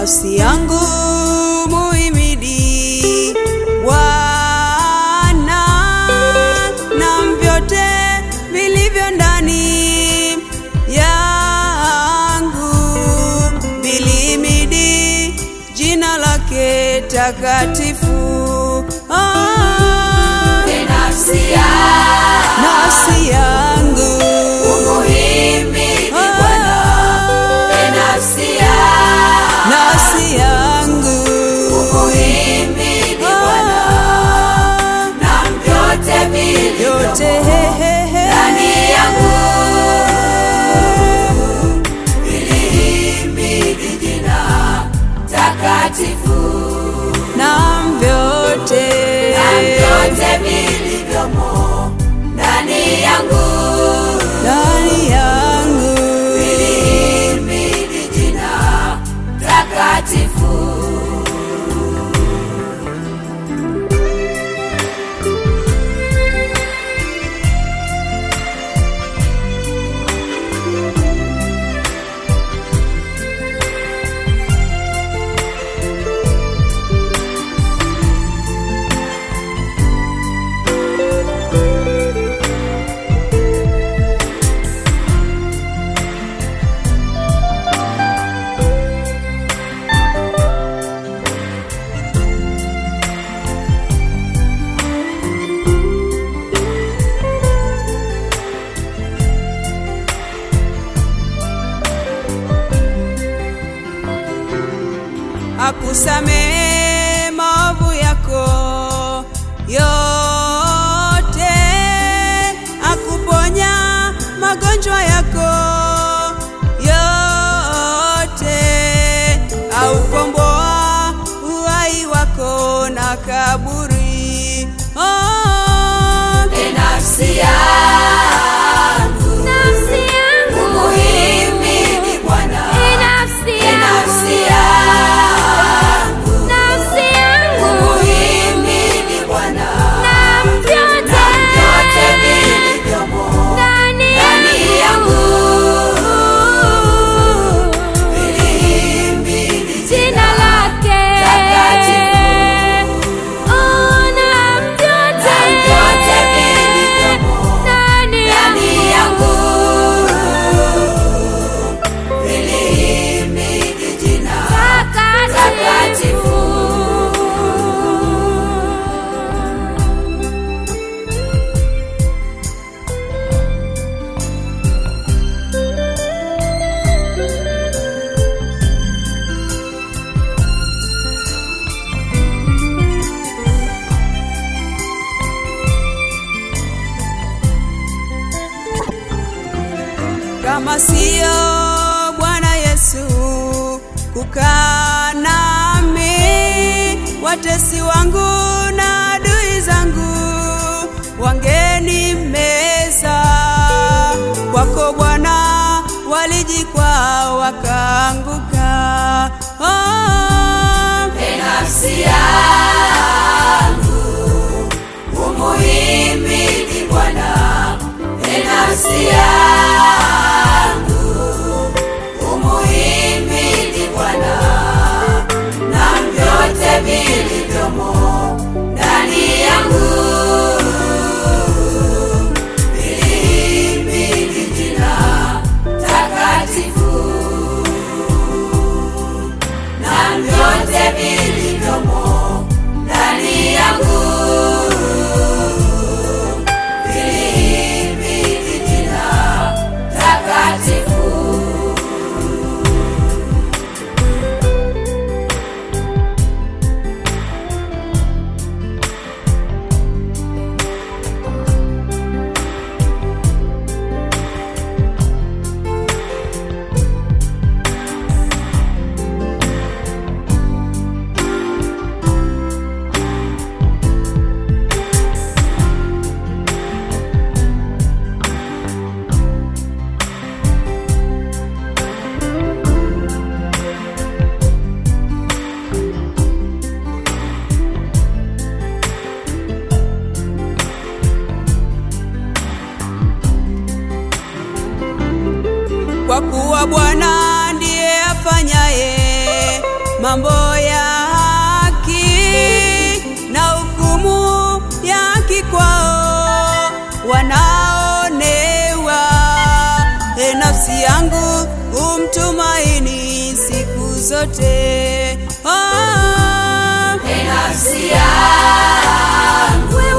nafsi yangu muhimidi Bwana na vyote vilivyo ndani yangu vilihimidi jina lake takatifu. Ah, E nafsi yangu, nafsi yangu umuhimidi Bwana. E nafsi yangu, nafsi yangu umuhimidi Bwana. Ah, Na vyote vilivyomo yote hehehe ndani yangu vilihimidi jina takatifu. na vyote Na vyote vilivyomo ndani yangu ndani yangu vilihimidi jina takatifu. akusamehe maovu yako yote, akuponya magonjwa yako yote, aukomboa uhai wako na kaburi. Oh, E nafsi yangu, umuhimidi Bwana. E nafsi yangu, umuhimidi Bwana. Na vyote vilivyomo ndani yangu vilihimidi Jina lake takatifu. ona Na vyote vilivyomo ndani ndani yangu vilihimidi jina takatifu. kama sio Bwana Yesu kukaa nami, watesi wangu na adui zangu wangenimeza. Kwako Bwana walijikwaa wakaanguka. Oh, E nafsi yangu, umuhimidi Bwana. E nafsi yangu, umuhimidi Bwana. Na vyote vilivyomo ndani yangu vilihimidi jina takatifu. Na vyote vilivyomo ndani yangu vilihimidi jina takatifu. kwa kuwa Bwana ndiye afanyaye mambo ya haki na hukumu ya haki kwao wanaonewa. E nafsi yangu umtumaini siku zote. Oh, E nafsi yangu